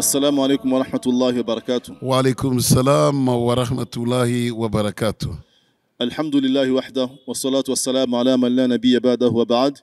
السلام عليكم ورحمة الله وبركاته وعليكم السلام ورحمة الله وبركاته الحمد لله وحده والصلاة والسلام على من لا نبي بعده وبعد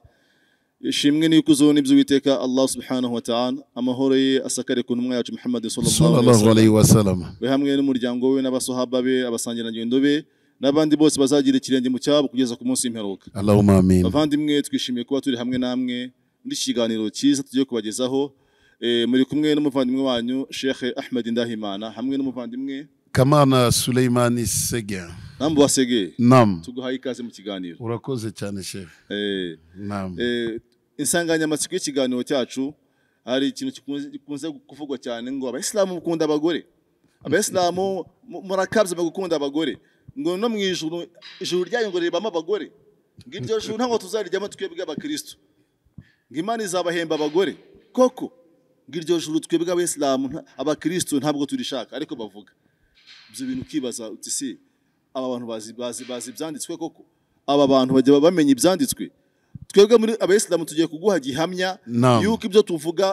ishimwe n'ikuzo n'iby'uwiteka allah subhanahu wa ta'ala amahoro ye asakare ku ntumwa yacu muhammad صلى sallallahu الله alaihi عليه وسلم we hamwe n'umuryango we n'abasahaba be abasangirangendo be n'abandi bose bazagira ikirenge mu cyabo kugeza ku munsi w'imperuka اللهم آمين bavandimwe twishimiye kuba turi hamwe namwe muri iki kiganiro cyiza tugiye kubagezaho Eh, muri kumwe n'umuvandimwe wanyu sheikh ahmed ndahimana hamwe n'umuvandimwe كمان سليمان سجع nambo basegeye نعم tuguhaye ikaze mu kiganiro urakoze cyane chef Eh, نعم eh, insanganyamatsiko y'ikiganiro cyacu hari ikintu gikunze- gikunze kuvugwa cyane ngo abayisilamu bakunda abagore abayisilamu mu- murakabya mu gukunda abagore ngo no mu ijuru ijuru ryanyu ngo ribamo abagore ngo iryo juru ntabwo tuzarijyamo twebwe abakristo ngo imana izabahemba abagore koko ngo iryo juru twebwe abayisilamu nta- abakristo ntabwo turishaka ariko bavuga ibyo bintu ukibaza uti si aba bantu bazi bazi bazi ibyanditswe koko aba bantu bajya bamenya ibyanditswe twebwe muri abayisilamu tugiye kuguha gihamya Naam. yuko ibyo tuvuga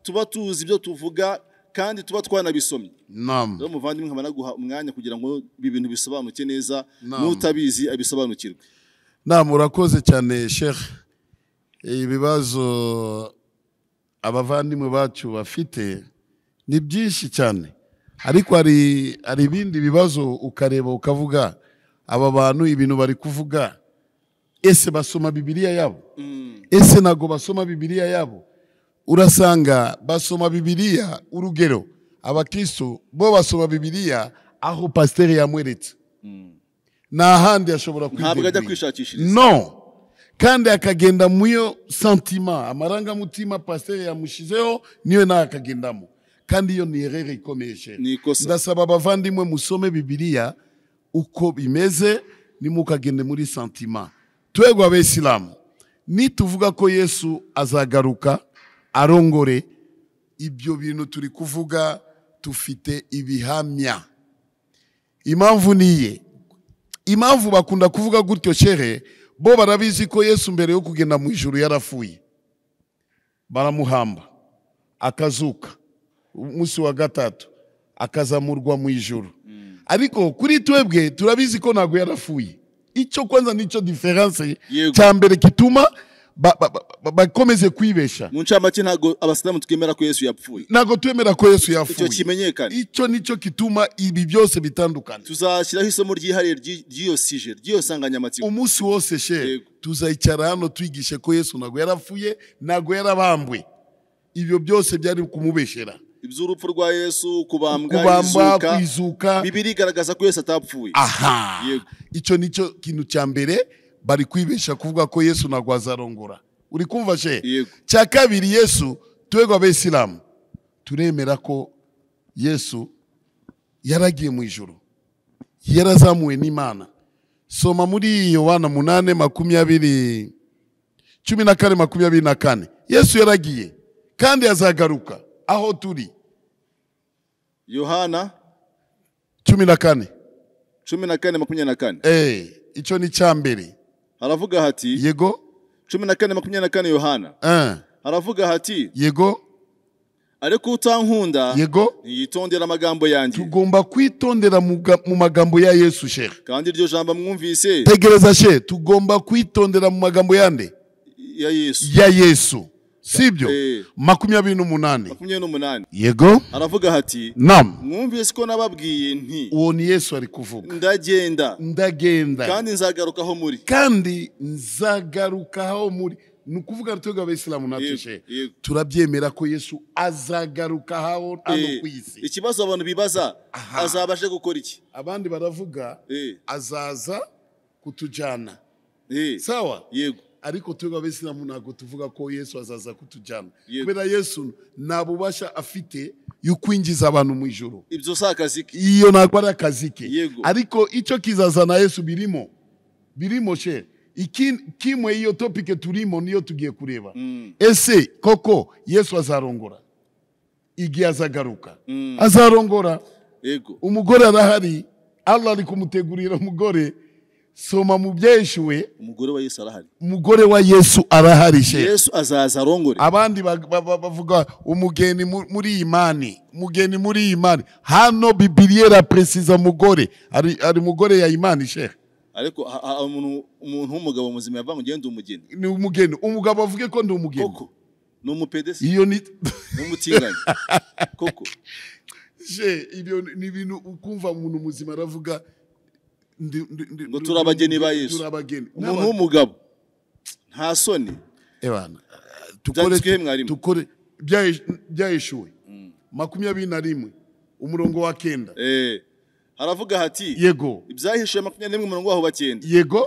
tuba tuzi ibyo tuvuga kandi tuba twanabisomye نعم rero muvandimwe nkaba naguha umwanya kugira ngo ibi bintu bisobanuke neza Naam. n'utabizi abisobanukirwe نعم urakoze cyane sheikh ibibazo abavandimwe bacu bafite ni byinshi cyane ariko hari hari ibindi bibazo ukareba ukavuga aba bantu ibintu bari kuvuga ese basoma bibiliya yabo ese ntabwo basoma bibiliya yabo urasanga basoma bibiliya urugero abakristo bo basoma bibiliya aho pasiteri yamweretse nta handi ashobora ntabwo ajya kwiteguye kwishakishiriza no kandi akagenda muyo santima amarangamutima pasiteri yamushizeho niyo nawe akagendamo kandi iyo ni erere ikomeye sheri Ni ikosa. ndasaba abavandimwe musome bibiliya uko bimeze nimukagende muri santima twebwe abesilamu nituvuga ko yesu azagaruka arongore ibyo bintu turi kuvuga tufite ibihamya impamvu niye impamvu bakunda kuvuga gutyo shere bo barabizi ko yesu mbere yo kugenda mu ijuru yarafuye baramuhamba akazuka umunsi wa gatatu akazamurwa mu ijuru ariko kuri twebwe turabizi ko ntabwo yarafuye icyo kwanza nicyo diferanse Yego. cya mbere gituma ba- ba- ba- ba- bakomeze kwibesha mu ncamake ntabwo abasilamu twemera ko yesu yapfuye ntabwo twemera ko yesu icyo yafuye kimenyekane icyo nicyo gituma ibi byose bitandukana tuzashyiraho isomo ryihariye ry'i- ry'iyo sije ry'iyo nsanganyamatsiko umunsi wose she Yego. tuzayicara hano twigishe ko yesu ntabwo yarapfuye ntabwo yarabambwe ibyo byose byari kumubeshera iby'urupfu rwa yesu kubambwa kubamba izuka kwizuka bibiri igaragaza ko yesu atapfuye aha Yego. icyo nicyo kintu cya mbere bari kwibesha kuvuga ko yesu ntabwo azarongora uri kumva she Yego. cya kabiri yesu twebwe abesilamu turemera ko yesu yaragiye mu ijoro yarazamuwe n'imana soma muri yohana munane makumyabiri cumi na kane makumyabiri na kane yesu yaragiye kandi azagaruka aho turi yohana cumi na kane cumi na kane makumyabiri na kane Eh, icyo ni cya mbere haravuga hati yego cumi na kane makumyabiri na kane yohana eh, haravuga hati yego ariko utankunda yego ntiyitondera amagambo yanjye tugomba kwitondera mu ga- mu magambo ya yesu shehe kandi iryo jambo mwumvise tegereza she tugomba kwitondera mu magambo yande ya yesu ya yesu sibyo Eh. makumyabiri n'umunani makumyabiri n'umunani yego aravuga hati nam mwumvise ko nababwiye nti uwo ni yesu ari kuvuga ndagenda ndagenda kandi nzagaruka aho muri kandi nzagarukaho muri ni ukuvuga twebwe abisilamu natwe Yego, shehe yego. turabyemera ko yesu azagaruka haho- hano Eh, ku isi ikibazo abantu bibaza azabashe gukora iki abandi baravuga Eh, azaza kutujyana eh, sawa yego ariko twebwe abisilamu ntabwo tuvuga ko yesu azaza kutujyana Yego. kubera yesu nta bubasha afite yo kwinjiza abantu mu ijoro ibyo si akazi ke iyo ntabwo ari akazi ke Yego. ariko icyo kizazana yesu birimo birimo she Iki- kimwe iyo topike turimo niyo tugiye kureba Mm. ese koko yesu azarongora igihe azagaruka Mm. azarongora yego umugore arahari allah ari kumutegurira umugore soma mu byeshuwe umugore wa yesu arahari umugore wa yesu arahari she yesu azaza arongore abandi ba- ba- ba- bavuga umugeni mu- muri iyi mani umugeni muri iyi mani hano bibiriya iraperesiza umugore ari ari umugore ya imani shehe ariko ha- ha- umuntu umuntu w'umugabo muzima yavanga ugenda umugeni ni umugeni umugabo avuge ko ndi umugeni koko ni umupedesi iyo ni ni umutinganyi koko Je, ibyo ni ibintu ukumva umuntu muzima aravuga ndi- ndi- ndi- Ngo turi abageni ba Yesu. turi abageni umuntu w'umugabo nta soni Ebana, Byanditswe he tukore mwarimu? tukore byaye- byaheshuwe makumyabiri na rimwe umurongo wa kenda Eh, haravuga hati yego ibyahishuwe makumyabiri n'imwe umurongo waho bacyenda yego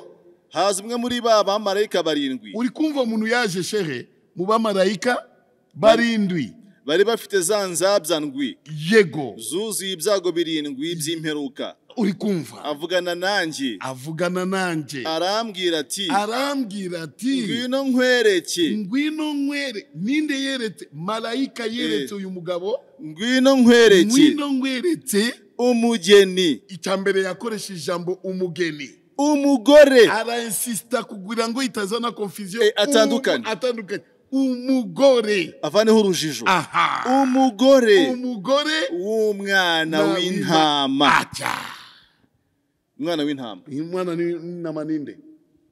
haza umwe muri ba bamarayika barindwi uri kumva umuntu yaje shehe mu bamarayika barindwi bari bafite za nzabya ndwi yego zuzuye ibyago birindwi by'imperuka uri kumva avugana nanjye avugana nanjye arambwira ati arambwira ati ngwino nkwereke ngwino nkwere ninde yeretse marayika yeretse Eh. uyu mugabo ngwino nkwereke ngwino nkweretse umugeni icya mbere yakoresha ijambo umugeni umugore arainsista kugira ngo itazana confusion Eh, atandukanye. Umu- atandukanye umugore avaneho urujijo aha umugore umugore w'umwana na w'intama atya umwana w'intama Uyu mwana ni- n'intama ninde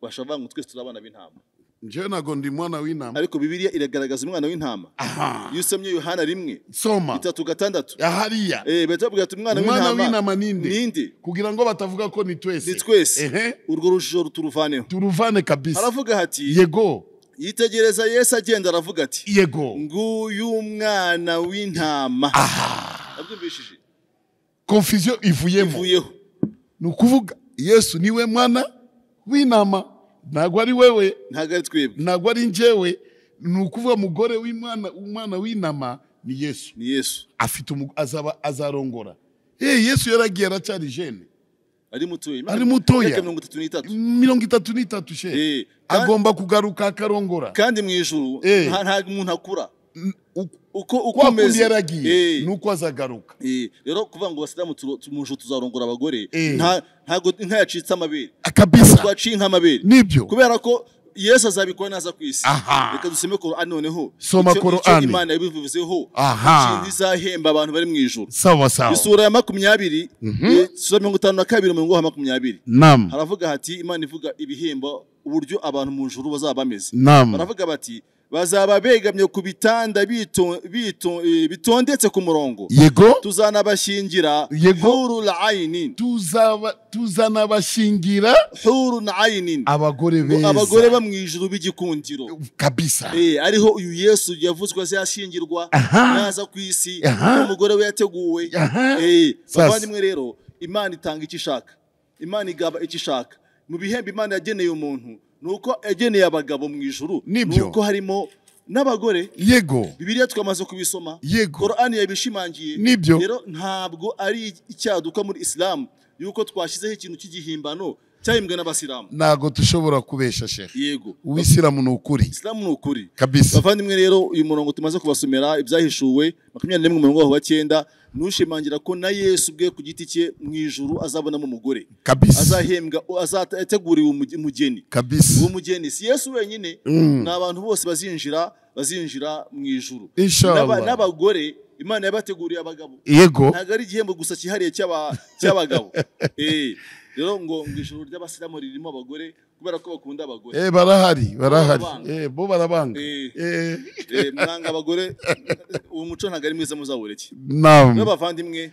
bashavanga ngo twese turi abana b'intama njyewe ntabwo ndi mwana w'intama ariko bibiliya iragaragaza umwana w'intama aha iyo usomye yohana rimwe soma itatu gatandatu hariya Eh, bahita bavuga ati umwana umwana w'intama w'intama ninde ninde kugira ngo batavuga ko ni twese ni twese Ehe. urwo rujijo turuvaneho turuvane kabisa aravuga hati yego yitegereza yesu agenda aravuga ati yego nguyu umwana w'intama abyumvishije confusion ivuyemo ivuyeho ni ukuvuga yesu niwe mwana w'intama ntabwo ari wewe ntabwo ari twebwe ntabwo ari njyewe ni ukuvuga mugore w'imwana umwana w'intama ni yesu ni yesu afite umu- azaba azarongora hey, yesu yaragiye aracyari jene ari mutoya Ari mutoya. Imyaka mirongo itatu n'itatu mirongo itatu n'itatu she Eh, ka- agomba kugaruka akarongora kandi mu ijuru Eh. nta nta muntu akura N- uko- uko uko kwa kundi umeze yaragiye Eh, ni uko azagaruka eh, rero kuvuga ngo abasilamu turo- mu ijuru tuzarongora abagore Eh. nta- ntabwo inka yacitse amabere akabisa twaciye nk'amabere nibyo kubera ko yesu azabikora naza ku isi Aha. reka dusome korani noneho Soma Icyo- icyo Korani. imana yabivuzeho Aha. ikintu izahemba abantu bari mu ijuru sawa sawa isura ya makumyabiri eh, sura mirongo itanu na kabiri umurongo wa makumyabiri nam haravuga hati imana ivuga ibihembo uburyo abantu mu ijuru bazaba bameze nam baravuga bati bazaba begamye ku bitanda bito- bito- eh, bitondetse ku murongo yego tuzanabashyingira Yego. hurul ayinin tuzaba tuzanabashingira hurul ayinin abagore beza abagore bo mu ijuru b'igikundiro kabisa Eh, ariho uyu yesu yavuzwe azashyingirwa Aha. naza ku isi Aha. umugore we yateguwe Aha. Eh, Sasa. bavandimwe rero imana itanga icyo ishaka imana igaba icyo ishaka mu bihembo imana yageneye umuntu ni uko yageneye abagabo mu ijuru Nibyo. uko harimo n'abagore yego bibiliya twamaze kubisoma yego korani yabishimangiye Nibyo. rero ntabwo ari icyaduka muri isilamu yuko twashyizeho ikintu cy'igihimbano cyahimbwe n'abasilamu ntabwo dushobora kubesha shehe yego uwisiramu ni ukuri isilamu ni ukuri kabisa bavandimwe rero uyu murongo tumaze kubasomera ibyahishuwe makumyabiri n'imwe umurongo waho wa cyenda nushimangira ko na yesu ubwe ku giti cye mu ijuru azabonamo umugore kabisa azahembwa azateguriwe umuge- umugeni kabisa uwo mugeni si yesu wenyine Mm. ni abantu bose bazinjira bazinjira mu ijuru Inshallah. N'aba- n'abagore imana yabateguriye abagabo yego ntabwo ari igihembo gusa cyihariye cy'aba- cy'abagabo Eh, rero ngo ngo ijuru ry'abasilamu ririmo abagore kubera ko bakunda abagore eh barahari barahari Barabanga. eh bo barabanga Eh. eh Eh, mwanga abagore uwo muco ntabwo ari mwiza muzawureke nam n'abavandimwe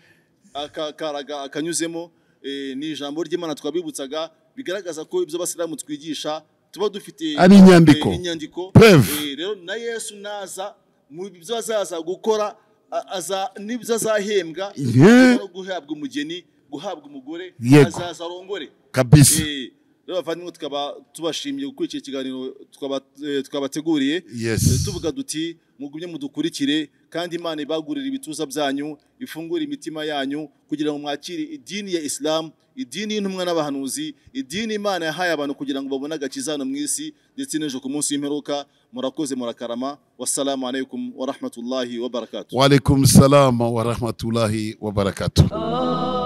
aka- karaga akanyuzemo eh, ni ijambo ry'imana twabibutsaga bigaragaza ko ibyo abasilamu twigisha tuba dufite Ari inyandiko. eh, inyandiko Preuve. Eh, rero na yesu naza mu byo azaza gukora a- aza- n'ibyo azahembwa Yeah. no guhabwa umugeni guhabwa umugore Yego. azaza arongore kabisa Eh, rero abavandimwe tukaba tubashimiye gukora iki kiganiro tukaba- eh, twabateguriye Eh, yes tuvuga duti mugumye mudukurikire kandi imana ibagurire ibituza byanyu ifungure imitima yanyu kugira ngo mwakire idini ya isilamu idini y'intumwa n'abahanuzi idini imana yahaye abantu kugira ngo babone agakiza hano mu isi ndetse n'ejo ku munsi w'imperuka murakoze murakarama wassalamu alaikum warahmatullahi wabarakatuh wa alaikum salam wa rahmatullahi wa barakatuh Oh.